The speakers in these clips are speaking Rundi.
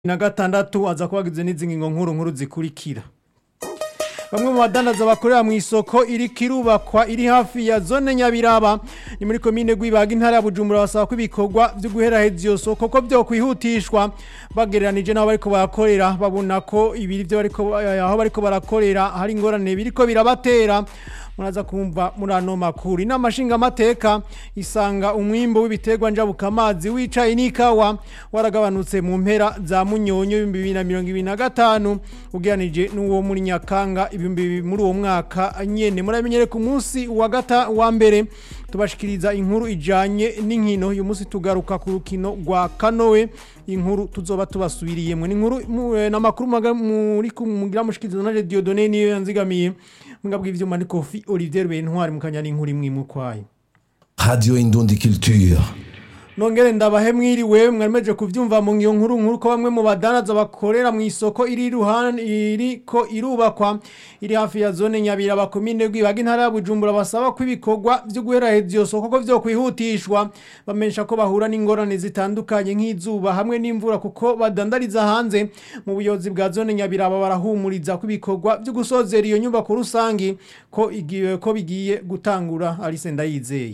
na gatandatu aza kubagize n'izi ngingo nkuru nkuru zikurikira bamwe mu badandaza bakorera mu isoko iri kirubakwa iri hafi ya zone nyabiraba ni muri komine gwibaga intara ya bujumbura basaba ko ibikorwa byo guheraheza iyo soko ko byo kwihutishwa bagereranije n'aho bariko barakorera babona ko ibiri byo bariko aho bariko barakorera hari ingorane biriko birabatera muraza kumva muri ano makuru inama nshingamateka isanga umwimbo w'ibiterwa njabukamazi wicaye n'ikawa waragabanutse mu mpera za munyonyo ibihumbi bibiri na mirongo ibiri na gatanu ugereranije n'uwo muri nyakanga ibihumbi bibiri muri uwo mwaka nyene muramenyere ku munsi wa gata wa mbere tubashikiriza inkuru ijanye n'inkino uyu munsi tugaruka ku rukino rwa kanowe inkuru tuzoba tubasubiriyemwe ni inkuru n'amakuru muri mugira mushikiriza na Radio Done niyo yanzigamiye mwebwe ivyuma ni Kofi Olivier Bentwari mukanya n'inkuru imwe mukwaye Radio Indundi Culture. Nongere ndabahe mwiriwe mwameje kuvyumva mu ngiyo nkuru nkuru ko bamwe mu badanaza bakorera mu isoko iri ruhande iriko irubakwa iri hafi ya zone nyabira bakomine gwibaga intara ya Bujumbura basaba ko ibikorwa byo guheraheza iyo soko ko byo kwihutishwa bamensha ko bahura n'ingorane zitandukanye nk'izuba hamwe n'imvura kuko badandariza hanze mu buyobozi bwa zone nyabira barahumuriza ko ibikorwa byo gusozera iyo nyubako rusangi ko igiye ko bigiye gutangura Alice Ndayizeye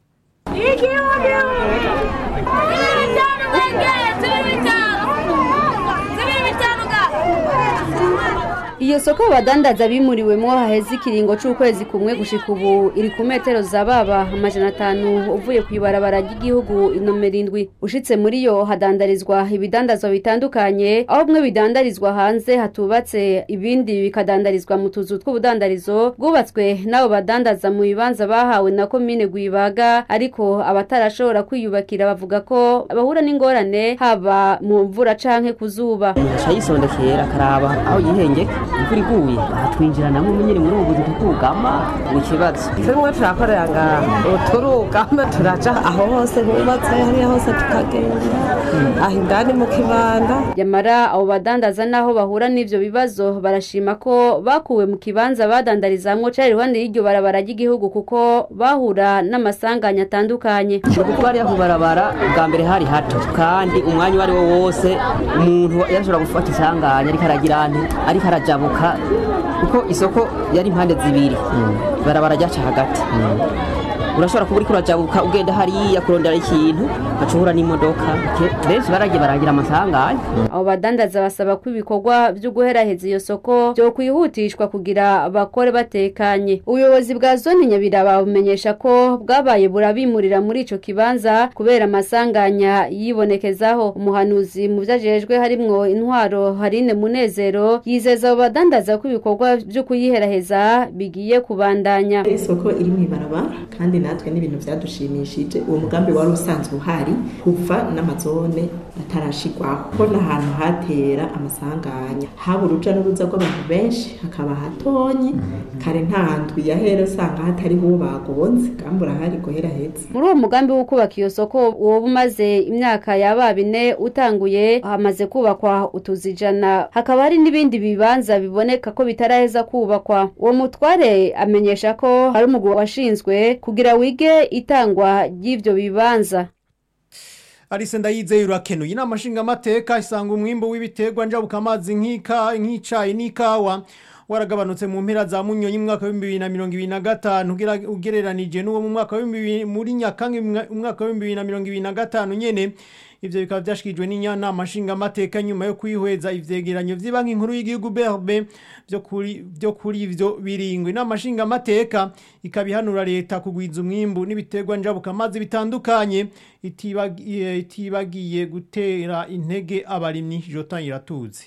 Iyo soko badandaza bimuriwemwo haheze ikiringo c'ukwezi kumwe gushika ubu iri ku metero za baba amajana atanu uvuye kw'ibarabara ry'igihugu inomero indwi ushitse muri yo hadandarizwa ibidandazwa bitandukanye aho bimwe bidandarizwa hanze hatubatse ibindi bikadandarizwa mu tuzu tw'ubudandarizo bwubatswe n'abo badandaza mu bibanza bahawe na komine Gwibaga ariko abatarashobora kwiyubakira bavuga ko bahura n'ingorane haba mu mvura canke ku zuba aca yisondekera akaraba aho yihengeka imvura iguye batwinjiranamo nyine muri ubu buzi tukugama ni ikibazo tumwe turakorera ngaha turugama turaja aho hose hubatse hariya hose tukagenda aho indani mu kibanda yamara abo badandaza naho bahura n'ivyo bibazo barashima ko bakuwe mu kibanza badandarizamwo cari iruhande y'iryo barabara ry'igihugu kuko bahura n'amasanganya atandukanye kuko bariya ku barabara bwa mbere hari hato kandi umwanya uwo ari wo wose umuntu yarashobora gufata isanganya ariko aragira ante ariko arajabuka kuko isoko yari impande zibiri barabara ryaca hagati urashobora kuba uriko urajabuka ugenda hariya kurondera ikintu ugaca uhura n'imodoka benshi baragiye baragira amasanganya abo badandaza basaba ko ibikorwa vyo guheraheza iyo soko vyo kwihutishwa kugira bakore batekanye ubuyobozi bwa zone nyabiraba bumenyesha ko bwabaye burabimurira muri ico kibanza kubera amasanganya yibonekezaho umuhanuzi mu vyajejwe harimwo intwaro harine munezero yizeza abo badandaza ko ibikorwa vyo kuyiheraheza bigiye kubandanya isoko iri mw'ibarabara kandi natwe n'ibintu byadushimishije uwo mugambi wari usanzwe uhari kuva n'amazone atarashigwaho ko n'ahantu hatera amasanganya haba uruja n'uruza rw'abantu benshi hakaba hatonyi kare nta ndwi yahera usanga hatariho uwo bagonze kandi urahari guhera heza muri uwo mugambi wo kubaka iyo soko woba umaze imyaka yaba bine utanguye hamaze kubakwa utuzu ijana hakaba hari n'ibindi bibanza biboneka ko bitaraheza kubakwa uwo mutware amenyesha ko hari umugwi washinzwe kugira wige itangwa ry'ivyo bibanza Alice ndayizeye urakenuye inama nshingamateka isanga umwimbo w'ibiterwa njabukamazi nk'ika nk'icayi n'ikawa waragabanutse mu mpera za munyonyi mu mwaka wa 2025 ugereranije n'uwo mu mwaka wa muri nyakanga umwaka wa 2025 nyene ivyo bikaba vyashikijwe n'inyanama nshingamateka nyuma yo kwihweza ivyegeranyo vy'ibanki nkuru y'igihugu BRB vyo kuri vyo kuri ivyo biringwe inama nshingamateka ikabihanura leta kugwiza umwimbu n'ibiterwa njabukamazi bitandukanye itibagiye itibagiye gutera intege abarimyi Jotan iratuzi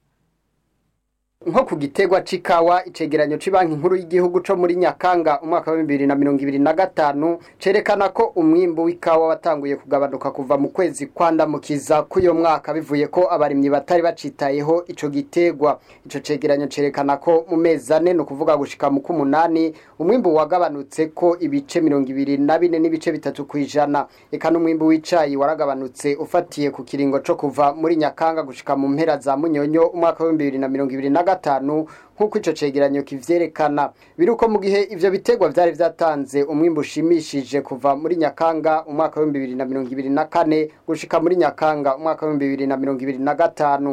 nko ku gitegwa c'ikawa icegeranyo c'banki nkuru y'igihugu co muri Nyakanga umwaka wa 2025 cerekana ko umwimbo w'ikawa watanguye kugabanuka kuva mu kwezi kwandamukiza k'uyo mwaka bivuye ko abarimyi batari bacitayeho ico gitegwa ico cegeranyo cerekana ko mu mezi ane no kuvuga gushika mu kumunani umwimbo wagabanutse ko ibice 24 n'ibice bitatu kwijana eka n'umwimbo w'icayi waragabanutse ufatiye ku kiringo co kuva muri Nyakanga gushika mu mpera za Munyonyo umwaka wa 2025 gatanu nk'uko ico cegeranyo kivyerekana biruko mu gihe ivyo bitegwa vyari vyatanze umwimbu ushimishije kuva muri nyakanga umwaka w'ibihumbi bibiri na mirongo ibiri na kane gushika muri nyakanga umwaka w'ibihumbi bibiri na mirongo ibiri na gatanu